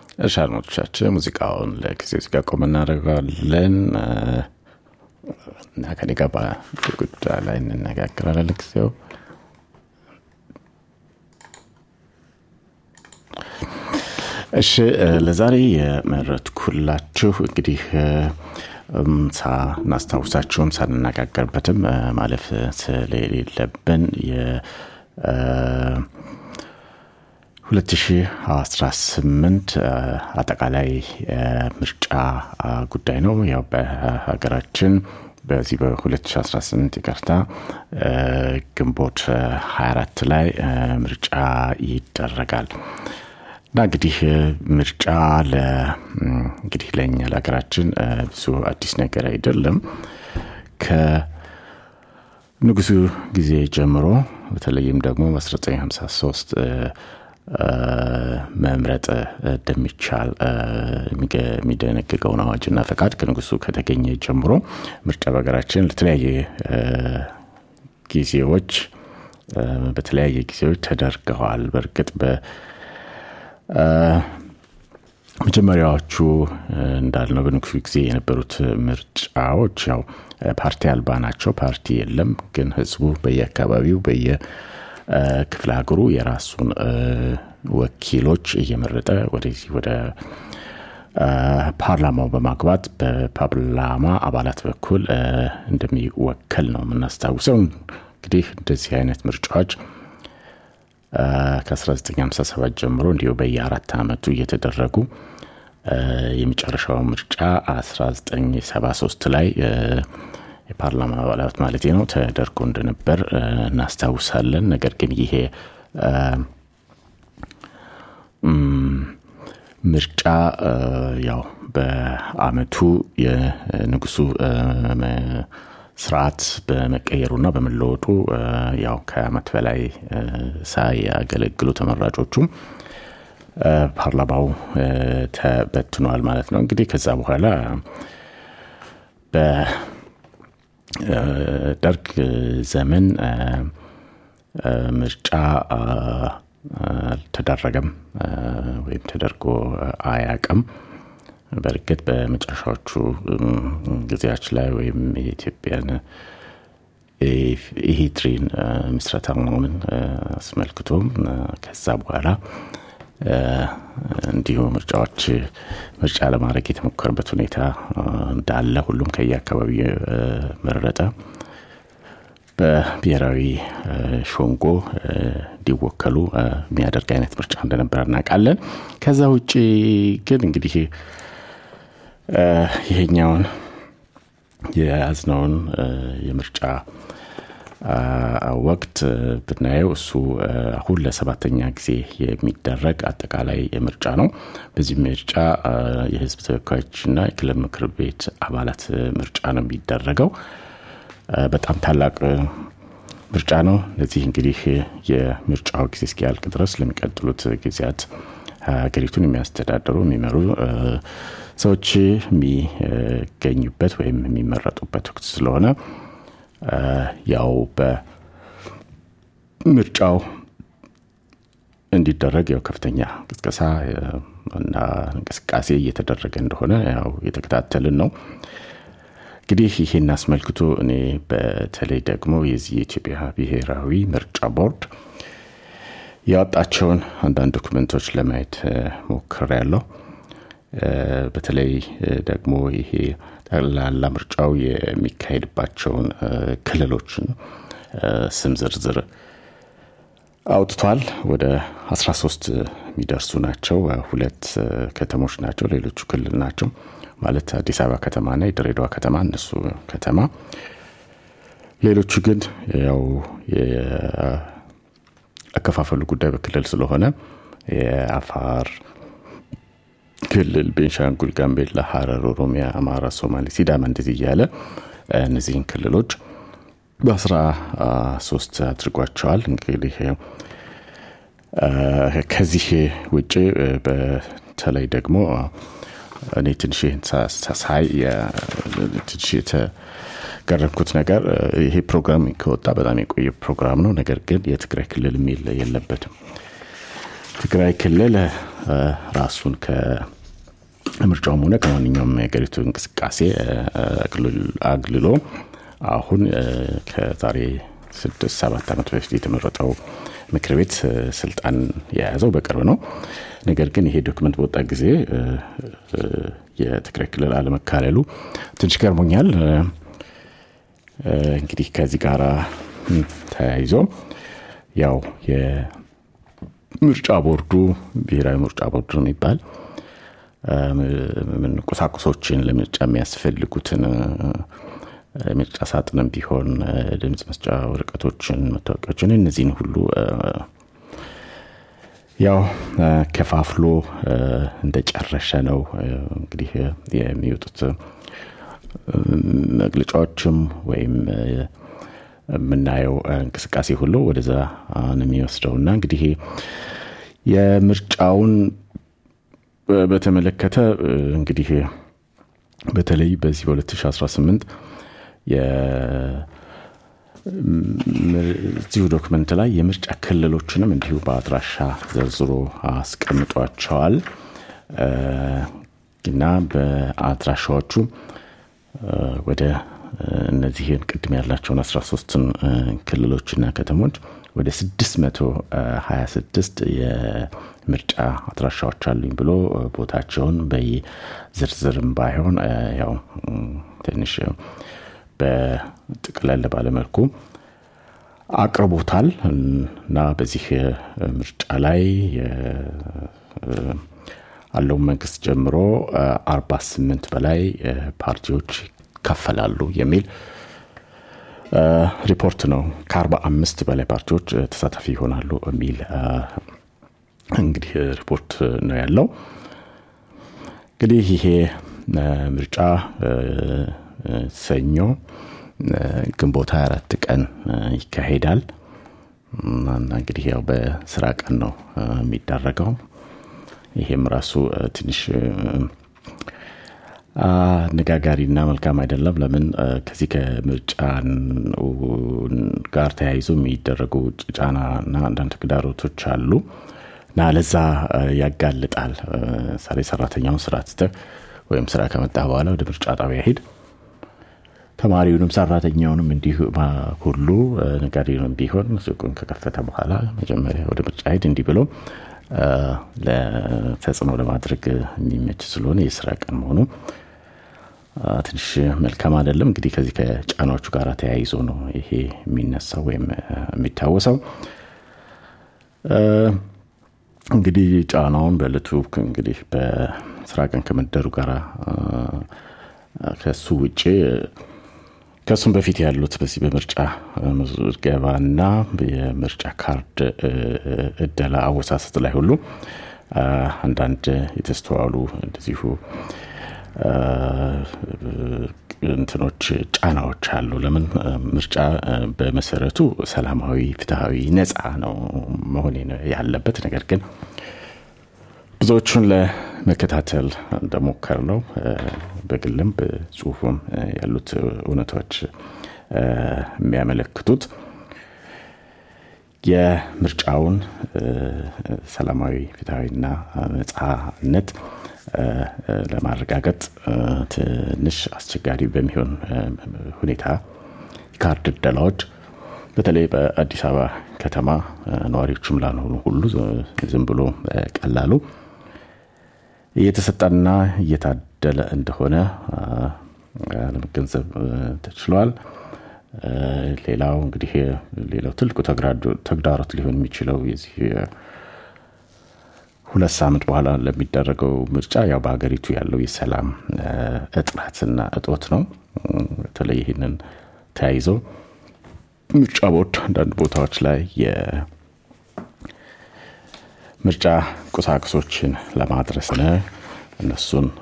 እሺ አድማጮቻችን ሙዚቃውን ለጊዜው እዚህ ጋር ቆም እናደርገዋለን እና ከኔ ጋር ጉዳይ ላይ እንነጋገራለን ለጊዜው እሺ ለዛሬ የመረጥኩላችሁ እንግዲህ ሳናስታውሳችሁም ሳንነጋገርበትም ማለፍ ስለሌለብን የ 2018 አጠቃላይ ምርጫ ጉዳይ ነው ያው በሀገራችን በዚህ በ2018 ይቅርታ ግንቦት 24 ላይ ምርጫ ይደረጋል እና እንግዲህ ምርጫ እንግዲህ ለእኛ ለሀገራችን ብዙ አዲስ ነገር አይደለም ከንጉሱ ጊዜ ጀምሮ በተለይም ደግሞ በ1953 መምረጥ እንደሚቻል የሚደነግገውን አዋጅና ፈቃድ ከንጉሱ ከተገኘ ጀምሮ ምርጫ በሀገራችን ለተለያየ ጊዜዎች በተለያየ ጊዜዎች ተደርገዋል በእርግጥ መጀመሪያዎቹ እንዳልነው በንጉሱ ጊዜ የነበሩት ምርጫዎች ያው ፓርቲ አልባ ናቸው ፓርቲ የለም ግን ህዝቡ በየአካባቢው በየክፍለ ሀገሩ የራሱን ወኪሎች እየመረጠ ወደዚህ ወደ ፓርላማው በማግባት በፓርላማ አባላት በኩል እንደሚወከል ነው የምናስታውሰው እንግዲህ እንደዚህ አይነት ምርጫዎች ከ1957 ጀምሮ እንዲሁ በየአራት ዓመቱ እየተደረጉ የመጨረሻው ምርጫ 1973 ላይ የፓርላማ አባላት ማለት ነው ተደርጎ እንደነበር እናስታውሳለን ነገር ግን ይሄ ምርጫ ያው በአመቱ የንጉሱ ስርዓት በመቀየሩና በመለወጡ ያው ከአመት በላይ ሳያገለግሉ ተመራጮቹም ፓርላማው ተበትኗል ማለት ነው እንግዲህ ከዛ በኋላ በደርግ ዘመን ምርጫ አልተደረገም ወይም ተደርጎ አያቅም በእርግጥ በመጨረሻዎቹ ጊዜያች ላይ ወይም የኢትዮጵያን ኢሂድሪን ምስረታ መሆኑን አስመልክቶም ከዛ በኋላ እንዲሁ ምርጫዎች ምርጫ ለማድረግ የተሞከረበት ሁኔታ እንዳለ ሁሉም ከየአካባቢ መረጠ በብሔራዊ ሾንጎ እንዲወከሉ የሚያደርግ አይነት ምርጫ እንደነበረ እናውቃለን ከዛ ውጭ ግን እንግዲህ ይሄኛውን የያዝነውን የምርጫ ወቅት ብናየው እሱ አሁን ለሰባተኛ ጊዜ የሚደረግ አጠቃላይ ምርጫ ነው በዚህ ምርጫ የህዝብ ተወካዮችና የክልል ምክር ቤት አባላት ምርጫ ነው የሚደረገው በጣም ታላቅ ምርጫ ነው ለዚህ እንግዲህ የምርጫው ጊዜ እስኪያልቅ ድረስ ለሚቀጥሉት ጊዜያት ሀገሪቱን የሚያስተዳድሩ የሚመሩ ሰዎች የሚገኙበት ወይም የሚመረጡበት ወቅት ስለሆነ ያው በምርጫው እንዲደረግ ያው ከፍተኛ ቅስቀሳ እና እንቅስቃሴ እየተደረገ እንደሆነ ያው የተከታተልን ነው እንግዲህ ይህን አስመልክቶ እኔ በተለይ ደግሞ የዚህ የኢትዮጵያ ብሔራዊ ምርጫ ቦርድ ያወጣቸውን አንዳንድ ዶክመንቶች ለማየት ሞክር ያለው በተለይ ደግሞ ይሄ ጠቅላላ ምርጫው የሚካሄድባቸውን ክልሎችን ስም ዝርዝር አውጥቷል ወደ 13 የሚደርሱ ናቸው ሁለት ከተሞች ናቸው ሌሎቹ ክልል ናቸው ማለት አዲስ አበባ ከተማና የድሬዳዋ ከተማ እነሱ ከተማ ሌሎቹ ግን ያው አከፋፈሉ ጉዳይ በክልል ስለሆነ የአፋር ክልል ቤንሻንጉል ጋምቤላ ሀረር ኦሮሚያ አማራ ሶማሌ ሲዳማ እንደዚህ እያለ እነዚህን ክልሎች በአስራ ሶስት አድርጓቸዋል እንግዲህ ከዚህ ውጭ በተለይ ደግሞ እኔ ትንሽ ሳይ ትንሽ የተገረምኩት ነገር ይሄ ፕሮግራም ከወጣ በጣም የቆየ ፕሮግራም ነው ነገር ግን የትግራይ ክልል የሚል የለበትም ትግራይ ክልል ራሱን ከምርጫውም ሆነ ከማንኛውም የሀገሪቱ እንቅስቃሴ አግልሎ አሁን ከዛሬ ስድስት ሰባት ዓመት በፊት የተመረጠው ምክር ቤት ስልጣን የያዘው በቅርብ ነው። ነገር ግን ይሄ ዶክመንት በወጣ ጊዜ የትግራይ ክልል አለመካለሉ ትንሽ ገርሞኛል። እንግዲህ ከዚህ ጋር ተያይዞ ያው የምርጫ ቦርዱ ብሔራዊ ምርጫ ቦርድ ነው የሚባል ቁሳቁሶችን ለምርጫ የሚያስፈልጉትን ምርጫ ሳጥንም ቢሆን ድምፅ መስጫ ወረቀቶችን፣ መታወቂያዎችን እነዚህን ሁሉ ያው ከፋፍሎ እንደጨረሸ ነው እንግዲህ የሚወጡት መግለጫዎችም ወይም የምናየው እንቅስቃሴ ሁሉ ወደዛ ነው የሚወስደው እና እንግዲህ የምርጫውን በተመለከተ እንግዲህ በተለይ በዚህ በ2018 እዚሁ ዶክመንት ላይ የምርጫ ክልሎችንም እንዲሁ በአድራሻ ዘርዝሮ አስቀምጧቸዋል እና በአድራሻዎቹ ወደ እነዚህን ቅድም ያላቸውን 13ን ክልሎችና ከተሞች ወደ 626 የምርጫ አድራሻዎች አሉኝ ብሎ ቦታቸውን በዝርዝርም ባይሆን ያው ትንሽ በጥቅለል ባለመልኩ አቅርቦታል እና በዚህ ምርጫ ላይ አለውን መንግስት ጀምሮ 48 በላይ ፓርቲዎች ይካፈላሉ የሚል ሪፖርት ነው። ከ45 በላይ ፓርቲዎች ተሳታፊ ይሆናሉ የሚል እንግዲህ ሪፖርት ነው ያለው። እንግዲህ ይሄ ምርጫ ሰኞ ግንቦት 24 ቀን ይካሄዳል እና እንግዲህ ያው በስራ ቀን ነው የሚደረገው። ይሄም ራሱ ትንሽ አነጋጋሪና መልካም አይደለም። ለምን ከዚህ ከምርጫ ጋር ተያይዞ የሚደረጉ ጫናና አንዳንድ ተግዳሮቶች አሉ እና ለዛ ያጋልጣል። ምሳሌ ሰራተኛውን ስራ ትተህ ወይም ስራ ከመጣ በኋላ ወደ ምርጫ ጣቢያ ሄድ ተማሪውንም ሰራተኛውንም እንዲሁ ሁሉ ነጋዴውንም ቢሆን ሱቁን ከከፈተ በኋላ መጀመሪያ ወደ ምርጫ ሄድ እንዲህ ብሎ ለተጽዕኖ ለማድረግ የሚመች ስለሆነ የስራ ቀን መሆኑ ትንሽ መልካም አይደለም። እንግዲህ ከዚህ ከጫናዎቹ ጋር ተያይዞ ነው ይሄ የሚነሳው ወይም የሚታወሰው። እንግዲህ ጫናውን በእለቱ እንግዲህ በስራ ቀን ከመደሩ ጋር ከሱ ውጭ ከእሱም በፊት ያሉት በዚህ በምርጫ ምዝገባና የምርጫ ካርድ እደላ አወሳሰት ላይ ሁሉ አንዳንድ የተስተዋሉ እንደዚሁ እንትኖች ጫናዎች አሉ። ለምን ምርጫ በመሰረቱ ሰላማዊ፣ ፍትሐዊ፣ ነፃ ነው መሆን ያለበት። ነገር ግን ብዙዎቹን ለመከታተል እንደሞከር ነው በግልም በጽሁፉም ያሉት እውነቶች የሚያመለክቱት የምርጫውን ሰላማዊ ፍትሐዊና ነፃነት ለማረጋገጥ ትንሽ አስቸጋሪ በሚሆን ሁኔታ ካርድ እደላዎች በተለይ በአዲስ አበባ ከተማ ነዋሪዎችም ላልሆኑ ሁሉ ዝም ብሎ ቀላሉ እየተሰጠና እየታደለ እንደሆነ ለመገንዘብ ተችሏል። ሌላው እንግዲህ ሌላው ትልቁ ተግዳሮት ሊሆን የሚችለው የዚህ ሁለት ሳምንት በኋላ ለሚደረገው ምርጫ ያው በሀገሪቱ ያለው የሰላም እጥረትና እጦት ነው። በተለይ ይህንን ተያይዘው ምርጫ ቦርድ አንዳንድ ቦታዎች ላይ የምርጫ ቁሳቁሶችን ለማድረስ ነ እነሱን